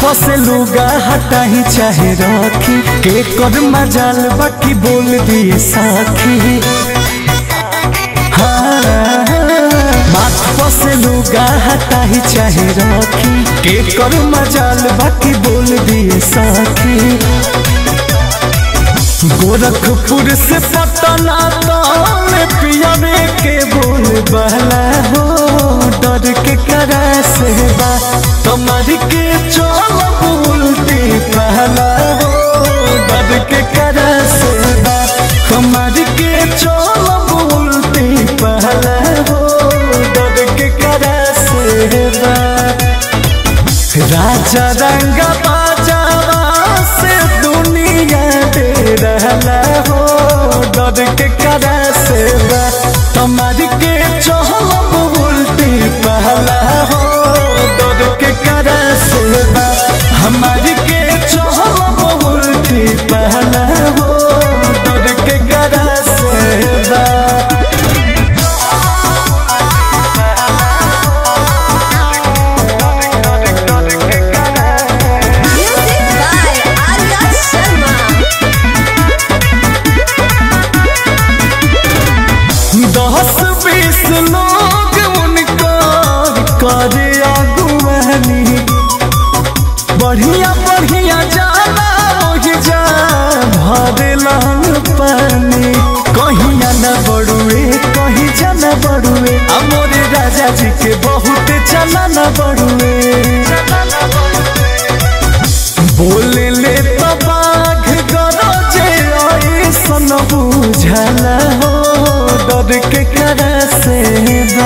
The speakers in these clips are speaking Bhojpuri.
से लुगा हटाही चाहे रखी के कर मजाल बाकी बोल दिए साखी हाँ, माथ से लुगा हटाही चाहे रखी के कर मजाल बाकी बोल दिए साखी गोरखपुर से पटना में पियावे के बोल बहला हो डर के करा से बा कमर के चोल बोलती पहला हो डर के करा से बा कमर के चोल बोलती पहला हो डर के करा से बा राजा रंग बाजावा से दुनिया दे रहला हो डर के करा से बा कमर के चोल उल्टी पहला हो डर के करा से बा हमारी के चोल उल्टी पहला हो डर के करा से बा Music by Arya Sharma. दस बीस लोग उनका करे अगुवानी बढ़िया बढ़िया जाना ओहि जा भरेलन पानी कहिया न बड़ुए कहीं जाना बड़ुए अमोरे राजा जी के बहुत चला न बड़ुए बोले ले तो बाघ गरजे ऐसन बुझला हो डर के करा से बा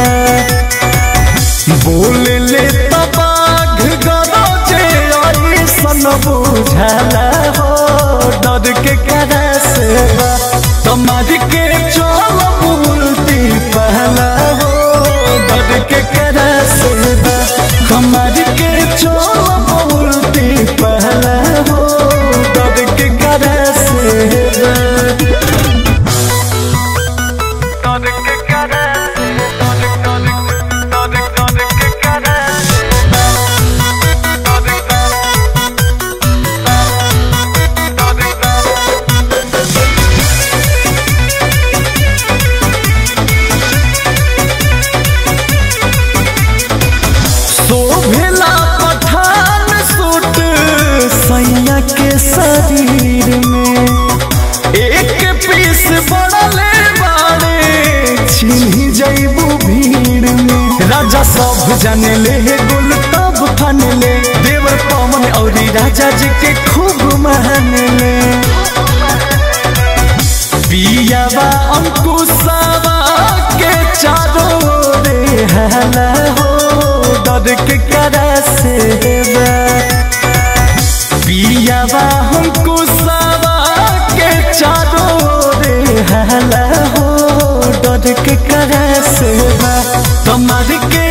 बोले ले तो बाघ गरजे ऐसन बुझला हो डर के करा से बा तुम्हार के चल बोलती पहला हो डर के करा से बा हमार के चल बोलती पहला हो डर के करा से बा शोभेला पठान सूट सैया के शरीर में एक पीस बड़ले बाड़े छिन्ही जैबू भीड़ में राजा सब जाने ले गुल तब फन ले देवर पवन औरी राजा जी के खूब मान ले पियावा अंकुशावा के चारों रे हला हो डर के करा से बा पियावा अंकुशावा के चारों रे हला हो डर के करा से बा कमर के